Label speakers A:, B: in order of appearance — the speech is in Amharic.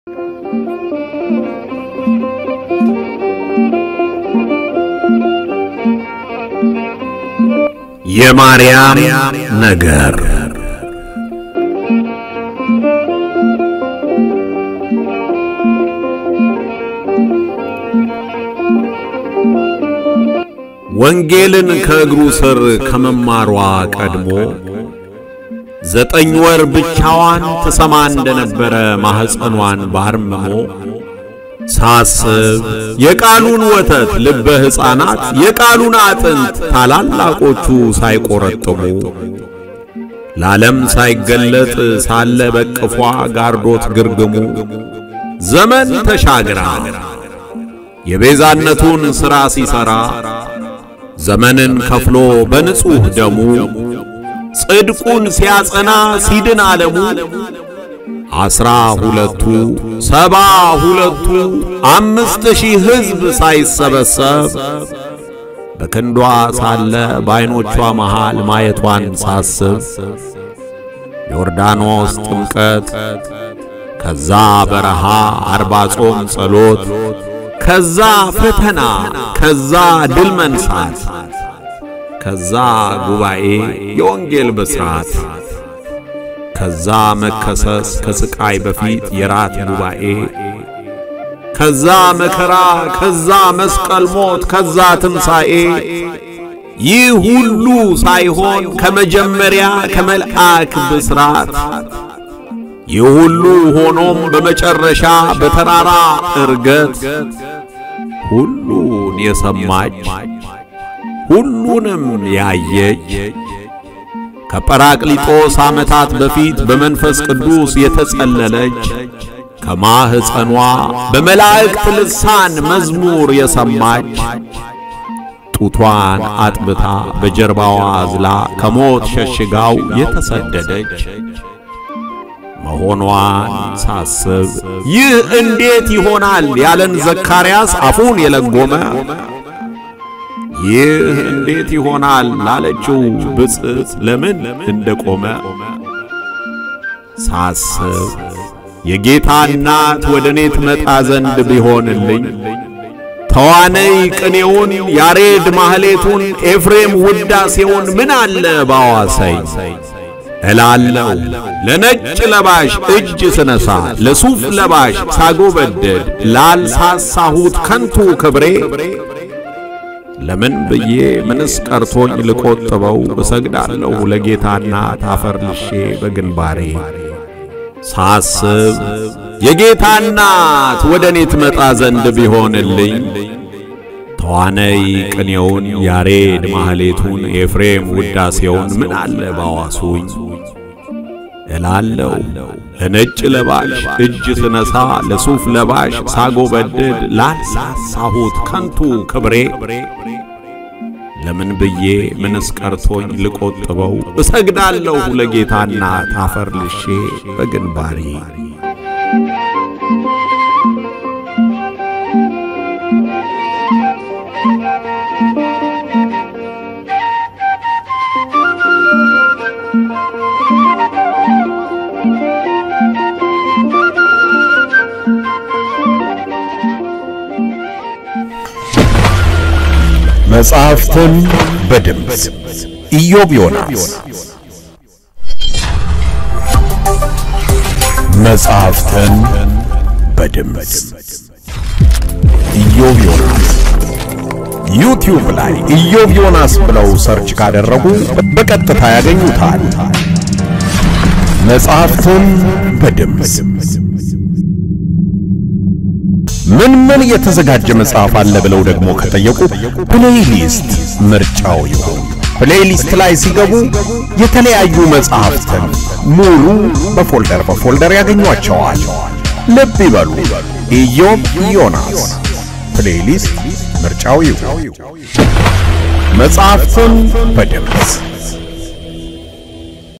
A: የማርያም ነገር ወንጌልን ከእግሩ ስር ከመማሯ ቀድሞ ዘጠኝ ወር ብቻዋን ትሰማ እንደነበረ ማኅፀኗን ባርምሞ ሳስብ የቃሉን ወተት ልበ ሕፃናት የቃሉን አጥንት ታላላቆቹ ሳይቆረጥሙ ለዓለም ሳይገለጥ ሳለ በቅፏ ጋርዶት ግርግሙ ዘመን ተሻግራ የቤዛነቱን ሥራ ሲሠራ ዘመንን ከፍሎ በንጹሕ ደሙ ጽድቁን ሲያጸና ሲድን ዓለሙ አስራ ሁለቱ ሰባ ሁለቱ አምስት ሺህ ሕዝብ ሳይሰበሰብ በክንዷ ሳለ በዐይኖቿ መሃል ማየቷን ሳስብ ዮርዳኖስ ጥምቀት፣ ከዛ በረሃ አርባ ጾም ጸሎት፣ ከዛ ፈተና፣ ከዛ ድል መንሳት፣ ከዛ ጉባኤ የወንጌል ብስራት ከዛ መከሰስ ከስቃይ በፊት የራት ጉባኤ ከዛ መከራ ከዛ መስቀል ሞት ከዛ ትንሣኤ ይህ ሁሉ ሳይሆን ከመጀመሪያ ከመልአክ ብስራት ይህ ሁሉ ሆኖም በመጨረሻ በተራራ ዕርገት ሁሉን የሰማች ሁሉንም ያየች ከጰራቅሊጦስ ዓመታት በፊት በመንፈስ ቅዱስ የተጸለለች ከማኅፀኗ በመላእክት ልሳን መዝሙር የሰማች ጡቷን አጥብታ በጀርባዋ አዝላ ከሞት ሸሽጋው የተሰደደች መሆኗን ሳስብ ይህ እንዴት ይሆናል ያለን ዘካርያስ አፉን የለጎመ ይህ እንዴት ይሆናል ላለችው ብፅዕት ለምን እንደቆመ ሳስብ የጌታ እናት ወደ እኔ ትመጣ ዘንድ ቢሆንልኝ ተዋነይ ቅኔውን ያሬድ ማህሌቱን ኤፍሬም ውዳሴውን ምን አለ ባዋሰኝ እላለሁ ለነጭ ለባሽ እጅ ስነሳ ለሱፍ ለባሽ ሳጎበደድ ላልሳሳሁት ከንቱ ክብሬ ለምን ብዬ ምንስ ቀርቶኝ ልቆጥበው እሰግዳለሁ ለጌታና ታፈር ልሼ በግንባሬ ሳስብ የጌታ እናት ወደ እኔ ትመጣ ዘንድ ቢሆንልኝ ተዋነይ ቅኔውን ያሬድ ማህሌቱን ኤፍሬም ውዳሴውን ምን አለ ባዋሱኝ እላለሁ ለነጭ ለባሽ እጅ ስነሳ ለሱፍ ለባሽ ሳጎበድድ ላልሳሳሁት ከንቱ ክብሬ ለምን ብዬ ምንስ ቀርቶኝ ልቆጥበው እሰግዳለሁ ለጌታና ታፈር ልሼ በግንባሬ
B: መጽሐፍትን በድምፅ ኢዮብ ዮናስ። መጽሐፍትን በድምፅ ኢዮብ ዮናስ። ዩቲዩብ ላይ ኢዮብ ዮናስ ብለው ሰርች ካደረጉ በቀጥታ ያገኙታል። መጽሐፍትን በድምፅ ምን ምን የተዘጋጀ መጽሐፍ አለ ብለው ደግሞ ከጠየቁ ፕሌይሊስት ምርጫው ይሁን። ፕሌይሊስት ላይ ሲገቡ የተለያዩ መጽሐፍትን ሙሉ በፎልደር በፎልደር ያገኟቸዋል። ልብ ይበሉ፣ ኢዮብ ዮናስ ፕሌይሊስት ምርጫው ይሁን። መጽሐፍትን በድምፅ